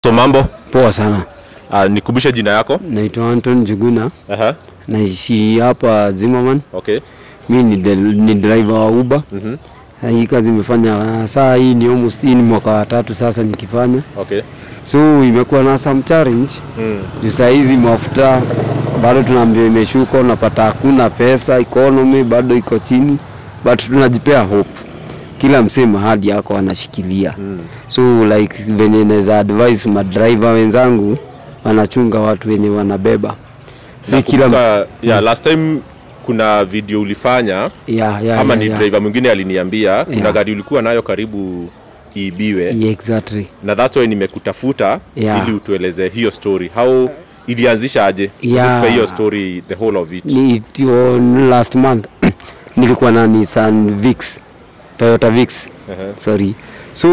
So mambo, Poa sana, uh, nikumbushe jina yako. naitwa Anton Juguna, Aha. naishi hapa Zimmerman. Okay. Mi ni, del- ni driver wa Uber. Mhm. Na Hii kazi imefanya saa hii ni almost hii ni mwaka wa tatu sasa nikifanya, Okay. so imekuwa na some challenge Mm. juu saa hizi mafuta bado tunaambiwa imeshuka, unapata hakuna pesa, economy bado iko chini, but tunajipea hope. Kila msee mahali yako anashikilia Mm. so like venye naweza advise madriver wenzangu wanachunga watu wenye wanabeba si kila mtu Nakumbuka, yeah, last time kuna video ulifanya yeah, yeah, ama yeah, ni yeah. driver mwingine aliniambia kuna Yeah. gari ulikuwa nayo karibu iibiwe Yeah, exactly na that's why nimekutafuta Yeah. ili utueleze hiyo story how ilianzisha aje Yeah. Tupe hiyo story the whole of it ni tio last month nilikuwa na Nissan Vix Toyota Vix Aha. sorry so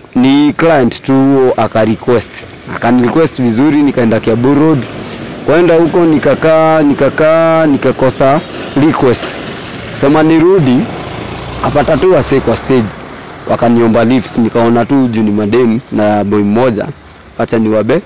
ni client tu aka request akani request vizuri nikaenda Kiambu Road kwenda huko nikakaa nikakaa nikakosa request kusema nirudi apata tu wase kwa stage wakaniomba lift nikaona tu juu ni mademu na boy mmoja acha niwabe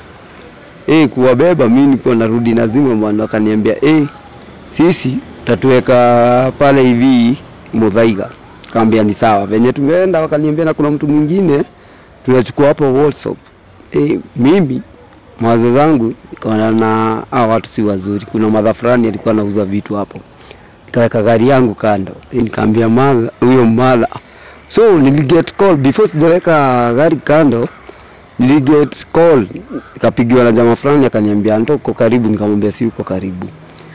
eh kuwabeba mimi nilikuwa narudi nazima bwana wakaniambia eh sisi tatuweka pale hivi Muthaiga kaambia ni sawa venye tumeenda wakaniambia na kuna mtu mwingine tunachukua hapo Walsop eh mimi mawazo zangu nikaona na hao watu si wazuri kuna madha fulani alikuwa anauza vitu hapo nikaweka gari yangu kando Eh, nikaambia madha huyo madha so niliget call before sijaweka gari kando niliget call nikapigiwa na jamaa fulani akaniambia ndo uko karibu nikamwambia si uko karibu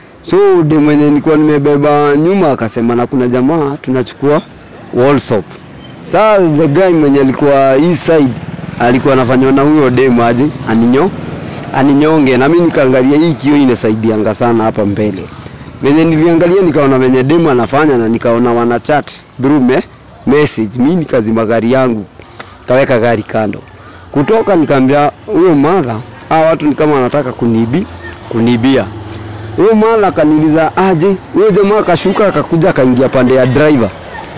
so de mwenye nilikuwa nimebeba nyuma akasema na kuna jamaa tunachukua Walsop saa the guy mwenye alikuwa hii side alikuwa anafanywa na huyo dem aje aninyo aninyonge na mimi nikaangalia hii kio inasaidianga sana hapa mbele venye niliangalia nikaona venye dem anafanya na nikaona wana chat through me, message mimi nikazima gari yangu kaweka gari kando kutoka nikaambia huyo mara hawa watu ni kama wanataka kuniibi kunibia huyo mara akaniuliza aje huyo jamaa akashuka akakuja akaingia pande ya driver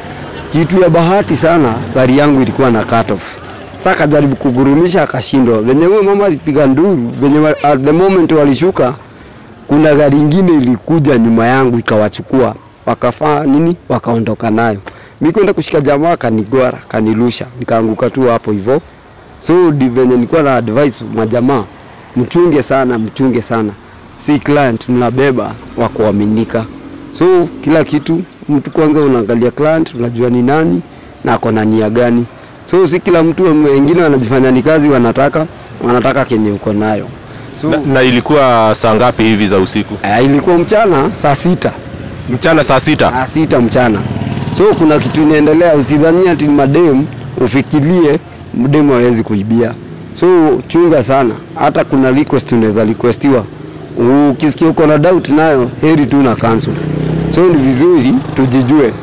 kitu ya bahati sana gari yangu ilikuwa na cut off sasa akajaribu kugurumisha akashindwa venye huyo mama alipiga nduru venye wa- at the moment walishuka kuna gari ingine ilikuja nyuma yangu ikawachukua wakafaa nini wakaondoka nayo mi kwenda kushika jamaa kanigwara kanilusha nikaanguka tu hapo hivyo so di venye nilikuwa na advice majamaa mchunge sana mchunge sana si client mnabeba wa kuaminika so kila kitu mtu kwanza unaangalia client unajua ni nani na ako na nia gani so si kila mtu wengine wanajifanya ni kazi wanataka wanataka kenye uko nayo so na, na ilikuwa saa ngapi hivi za usiku uh, ilikuwa mchana saa sita mchana saa sita saa sita mchana so kuna kitu inaendelea usidhania ati ni madem ufikirie mdemu hawezi kuibia so chunga sana hata kuna request unaweza requestiwa ukisikia uko na doubt nayo heri tu na cancel so ni vizuri tujijue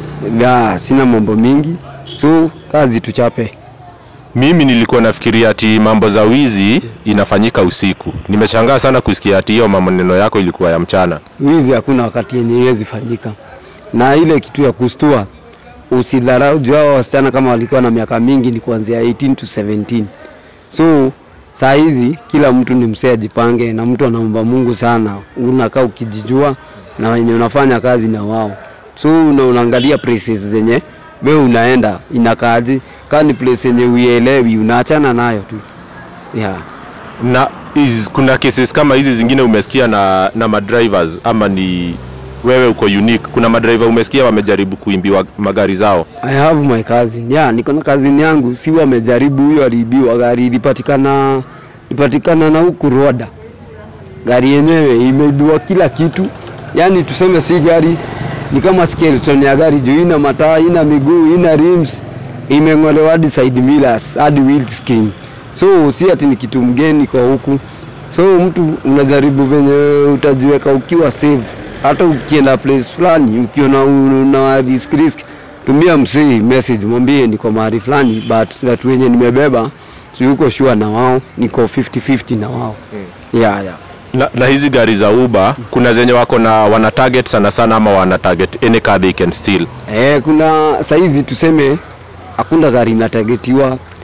ya sina mambo mingi so kazi tuchape mimi nilikuwa nafikiria ati mambo za wizi inafanyika usiku nimeshangaa sana kusikia ati hiyo maneno yako ilikuwa ya mchana wizi hakuna wakati yenye iwezi fanyika na ile kitu ya kustua usidharau juu hao wasichana kama walikuwa na miaka mingi ni kuanzia 18 to 17 so saa hizi kila mtu ni msee ajipange na mtu anaomba mungu sana unakaa ukijijua na wenye unafanya kazi na wao so una, unaangalia places zenye we unaenda inakaaji kaa ni place yenye uielewi unaachana nayo tu yeah. na is, kuna cases kama hizi zingine umesikia na, na madrivers ama ni wewe uko unique kuna madriver umesikia wamejaribu kuimbiwa magari zao I have my cousin. Yeah, niko na cousin yangu, si wamejaribu huyo aliibiwa gari ilipatikana ilipatikana na huku Rwanda. Gari yenyewe imeibiwa kila kitu. Yaani tuseme si gari ni kama skeleton ya gari juu ina mataa, ina miguu, ina rims, imeng'olewa hadi side mirrors, hadi windscreen. So si ati ni kitu mgeni kwa huku. So mtu unajaribu venye utajiweka ukiwa safe. Hata ukienda place fulani ukiona una risk risk, tumia msii message, mwambie niko mahali fulani, but watu wenye nimebeba si uko sure na wao, niko 50-50 na wao mm. yeah, yeah. na, na hizi gari za uber kuna zenye wako na wana target sana sana ama wana target any car they can steal Eh, kuna saizi tuseme hakuna gari inatagetiwa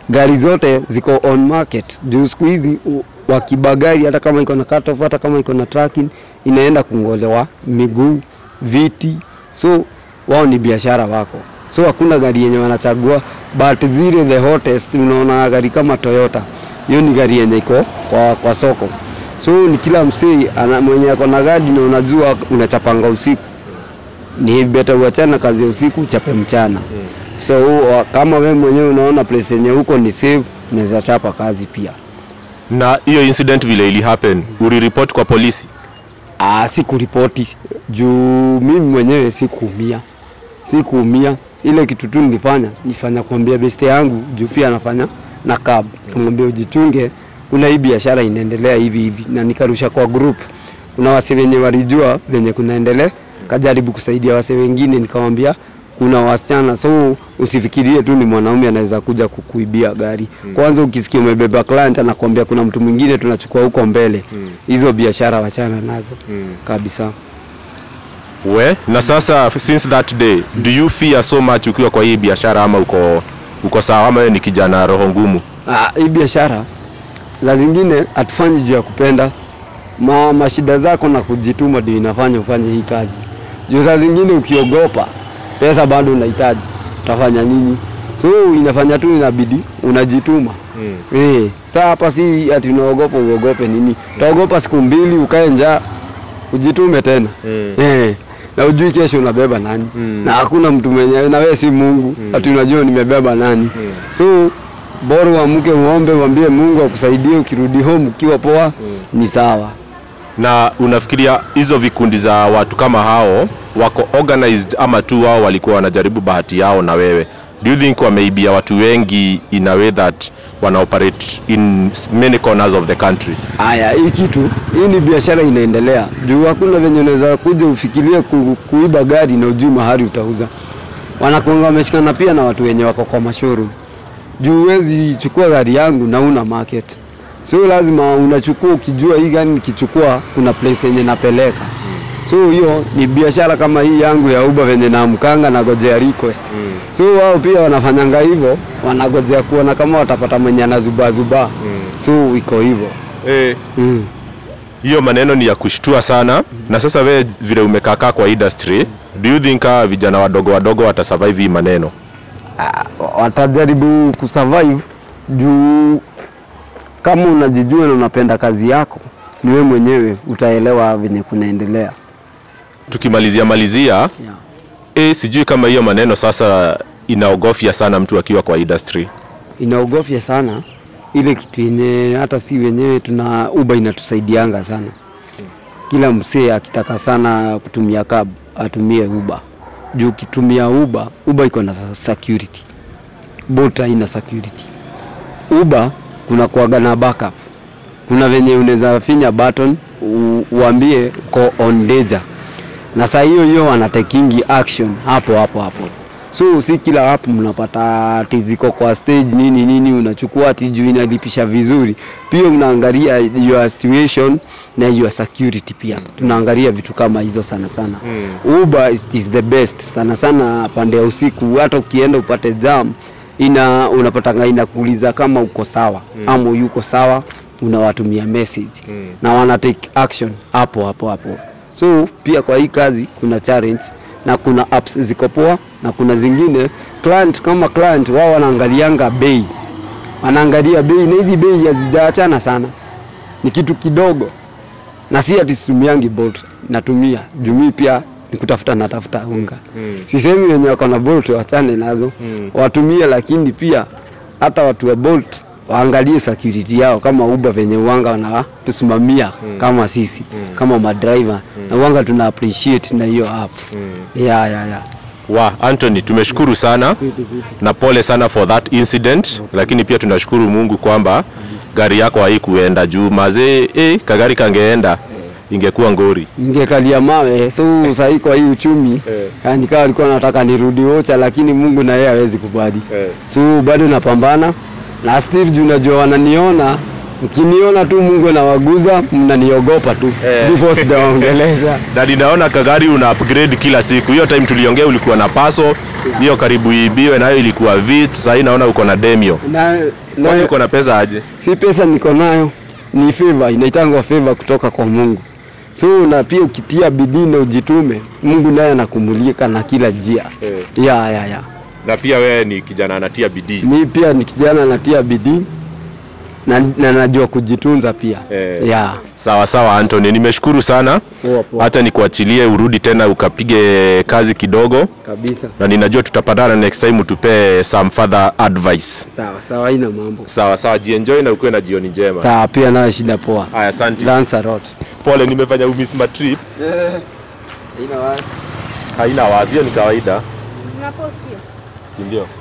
gari zote ziko on market juu siku hizi u- wakiba gari hata kama iko na cut off, hata kama iko na tracking inaenda kungolewa miguu viti so wao ni biashara wako so hakuna gari yenye wanachagua but zile the hottest unaona gari kama Toyota hiyo ni gari yenye iko kwa, kwa soko so ni kila msee ana- mwenye ako na gari na unajua unachapanga usiku ni beta uachane na kazi ya usiku uchape mchana so wa- kama wewe mwenyewe unaona place yenye huko ni safe unaweza chapa kazi pia Na hiyo incident vile ili happen, uliripoti kwa polisi? Ah, sikuripoti juu mimi mwenyewe sikuumia, sikuumia. Ile kitu tu nilifanya nifanya kuambia beste yangu juu pia anafanya na cab, kumwambia ujichunge, kuna hii biashara inaendelea hivi hivi, na nikarusha kwa group. Kuna wase wenye walijua venye kunaendelea, kajaribu kusaidia wase wengine, nikamwambia kuna wasichana, so usifikirie tu ni mwanaume anaweza kuja kukuibia gari. Kwanza ukisikia umebeba client anakuambia kuna mtu mwingine tunachukua huko mbele, hizo biashara wachana nazo kabisa. We, na sasa since that day, do you fear so much ukiwa kwa hii biashara ama uko uko sawa ama wewe ni kijana roho ngumu? Ah, hii biashara za zingine hatufanyi juu ya kupenda ma, mashida zako na kujituma ndio inafanya ufanye hii kazi. Juu saa zingine ukiogopa pesa bado unahitaji, utafanya nini? So inafanya tu inabidi unajituma. Mm. Eh, saa hapa si ati unaogopa uogope nini? Utaogopa siku mbili ukae njaa ujitume tena. Mm. Eh, na ujui kesho unabeba nani mm. na hakuna mtu mwenye na wewe si Mungu mm. ati unajua nimebeba nani mm. so bora uamke uombe uambie Mungu akusaidie ukirudi home ukiwa poa mm. ni sawa Na unafikiria hizo vikundi za watu kama hao wako organized ama tu wao walikuwa wanajaribu bahati yao na wewe? Do you think wameibia watu wengi in a way that wana operate in many corners of the country? Aya, hii kitu hii ni biashara inaendelea juu hakuna venye unaweza kuja ufikirie ku, kuiba gari na ujui mahali utauza. Wanakuanga wameshikana pia na watu wenye wako kwa mashowroom juu huwezi chukua gari yangu na una market, so lazima unachukua ukijua hii gari nikichukua kuna place yenye napeleka so hiyo ni biashara kama hii yangu ya Uber venye naamkanga nagojea request mm. so wao pia wanafanyanga hivyo, wanagojea kuona kama watapata mwenye anazubazuba mm. so iko hivyo Eh, mm. hiyo maneno ni ya kushtua sana. Na sasa wewe vile umekaakaa kwa industry, do you think hawa vijana wadogo wadogo watasurvive hii maneno? Ah, watajaribu kusurvive juu kama unajijua na unapenda kazi yako, ni wewe mwenyewe utaelewa venye kunaendelea. Tukimalizia malizia Yeah. eh, sijui kama hiyo maneno sasa inaogofya sana mtu akiwa kwa industry. Inaogofya sana ile kitu yenye hata si wenyewe tuna Uber inatusaidianga sana. Kila msee akitaka sana kutumia cab atumie Uber juu ukitumia Uber, Uber iko na security, Bolt haina security. Uber kuna kuaga na backup, kuna venye unaweza finya button u, uambie uko on danger, na saa hiyo hiyo wanatakingi action hapo hapo hapo. So si kila app mnapata ati ziko kwa stage nini nini, unachukua ati juu inalipisha vizuri. Pia unaangalia your situation na your security pia, tunaangalia vitu kama hizo sana sana. Mm. Uber is, is the best sana sana pande ya usiku, hata ukienda upate jam ina unapatanga inakuuliza kama uko sawa mm. ama yuko sawa, unawatumia message mm. na wana take action hapo hapo hapo. So pia kwa hii kazi kuna challenge na kuna apps ziko poa na kuna zingine client kama client wao wanaangalianga bei, wanaangalia bei na hizi bei hazijaachana sana, ni kitu kidogo, na si ati situmiangi Bolt, natumia jumii pia ni kutafuta natafuta unga mm. Sisemi wenye wako na Bolt wachane nazo mm. watumie, lakini pia hata watu wa Bolt waangalie security yao kama Uber venye uanga wanatusimamia mm. kama sisi mm. kama madriver mm. na uanga tuna appreciate na hiyo app mm. ya ya ya Wa Anthony, tumeshukuru sana na pole sana for that incident, lakini pia tunashukuru Mungu kwamba gari yako haikuenda juu mazee, eh, kagari kangeenda ingekuwa ngori. ningekalia mawe so sahii kwa hii uchumi yani kawa alikuwa nataka nirudi Ocha, lakini Mungu na yeye hawezi kubali so bado napambana na still juu najua wananiona mkiniona tu Mungu anawaguza mnaniogopa tu Eh. before sijaongelesha Na ninaona kagari una upgrade kila siku. Hiyo time tuliongea ulikuwa na paso, hiyo karibu iibiwe, nayo ilikuwa vit. Sasa hii naona uko na demio. na Kwani Na- uko na pesa aje? si pesa niko nayo, ni favor, inaitangwa favor kutoka kwa Mungu. So na pia ukitia bidii na ujitume, Mungu naye anakumulika na kila njia. Eh. Ya, ya, ya. Na pia wewe ni kijana anatia bidii. Mi pia ni kijana natia bidii na, na najua kujitunza pia. Eh. Ya. Sawa sawa Anthony, nimeshukuru sana. Poa, poa. Hata nikuachilie urudi tena ukapige kazi kidogo, Kabisa. na ninajua tutapatana next time utupe some further advice. Sawa, sawa, haina mambo. Sawa sawa, jienjoy na ukuwe na jioni njema. Sawa, pia nayo shida poa. Haya, asante. Thanks a lot. Pole, nimefanya umiss my trip. Haina wasi. Haina wazi, hiyo ni kawaida, Unapost hiyo? si ndio?